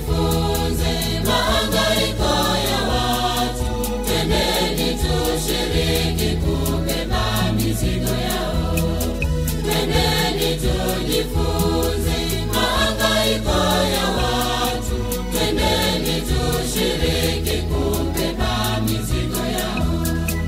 tujifunze mahangaiko ya watu, twendeni tushiriki kubeba mizigo yao. Twendeni tujifunze mahangaiko ya watu, twendeni tushiriki kubeba mizigo yao.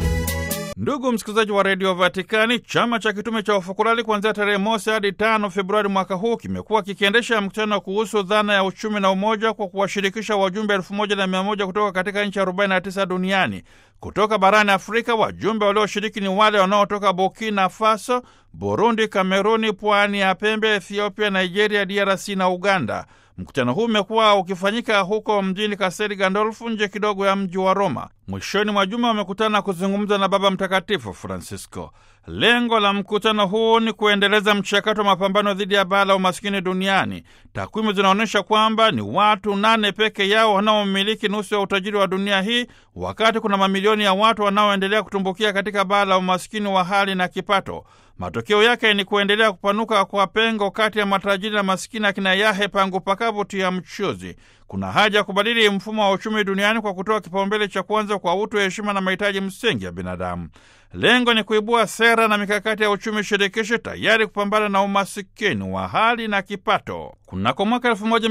Ndugu msikilizaji wa redio Vatikani, chama cha kitume cha ufukurali kuanzia tarehe mosi hadi tano Februari mwaka huu kimekuwa kikiendesha mkutano kuhusu dhana ya uchumi na umoja kwa kuwashirikisha wajumbe elfu moja na mia moja kutoka katika nchi 49 duniani. Kutoka barani Afrika, wajumbe walioshiriki ni wale wanaotoka Burkina Faso, Burundi, Kameruni, pwani ya pembe, Ethiopia, Nigeria, DRC na Uganda. Mkutano huu umekuwa ukifanyika huko mjini Kaseri Gandolfu, nje kidogo ya mji wa Roma. Mwishoni mwa juma wamekutana kuzungumza na Baba Mtakatifu Francisco. Lengo la mkutano huu ni kuendeleza mchakato wa mapambano dhidi ya baa la umaskini duniani. Takwimu zinaonyesha kwamba ni watu nane peke yao wanaomiliki nusu ya utajiri wa dunia hii, wakati kuna mamilioni ya watu wanaoendelea kutumbukia katika baa la umaskini wa hali na kipato. Matokeo yake ni kuendelea kupanuka kwa pengo kati ya matajiri na masikini, akina yahe pangu pakavu tia mchuzi. Kuna haja ya kubadili mfumo wa uchumi duniani kwa kutoa kipaumbele cha kwanza kwa utu, heshima na mahitaji msingi ya binadamu. Lengo ni kuibua sera na mikakati ya uchumi shirikishi tayari kupambana na umasikini wa hali na kipato. Kunako mwaka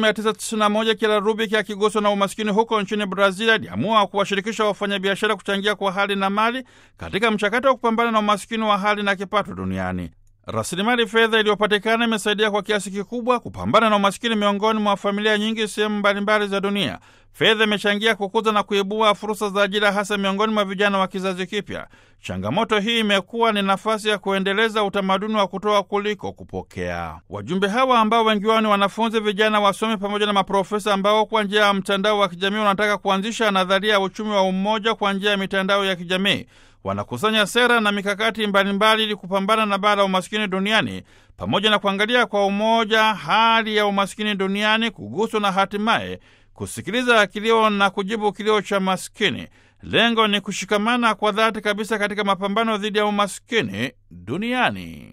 1991 kila Rubik akiguswa na umasikini huko nchini Brazil aliamua kuwashirikisha wafanyabiashara kuchangia kwa hali na mali katika mchakato wa kupambana na umasikini wa hali na kipato duniani. Rasilimali fedha iliyopatikana imesaidia kwa kiasi kikubwa kupambana na umasikini miongoni mwa familia nyingi sehemu mbalimbali za dunia. Fedha imechangia kukuza na kuibua fursa za ajira hasa miongoni mwa vijana wa kizazi kipya. Changamoto hii imekuwa ni nafasi ya kuendeleza utamaduni wa kutoa kuliko kupokea. Wajumbe hawa ambao wengi wao ni wanafunzi, vijana, wasomi pamoja na maprofesa ambao kwa njia ya mtandao wa kijamii wanataka kuanzisha nadharia ya uchumi wa umoja kwa njia ya mitandao ya kijamii wanakusanya sera na mikakati mbalimbali ili kupambana na baa la umaskini duniani pamoja na kuangalia kwa umoja hali ya umaskini duniani, kuguswa na hatimaye kusikiliza kilio na kujibu kilio cha maskini. Lengo ni kushikamana kwa dhati kabisa katika mapambano dhidi ya umaskini duniani.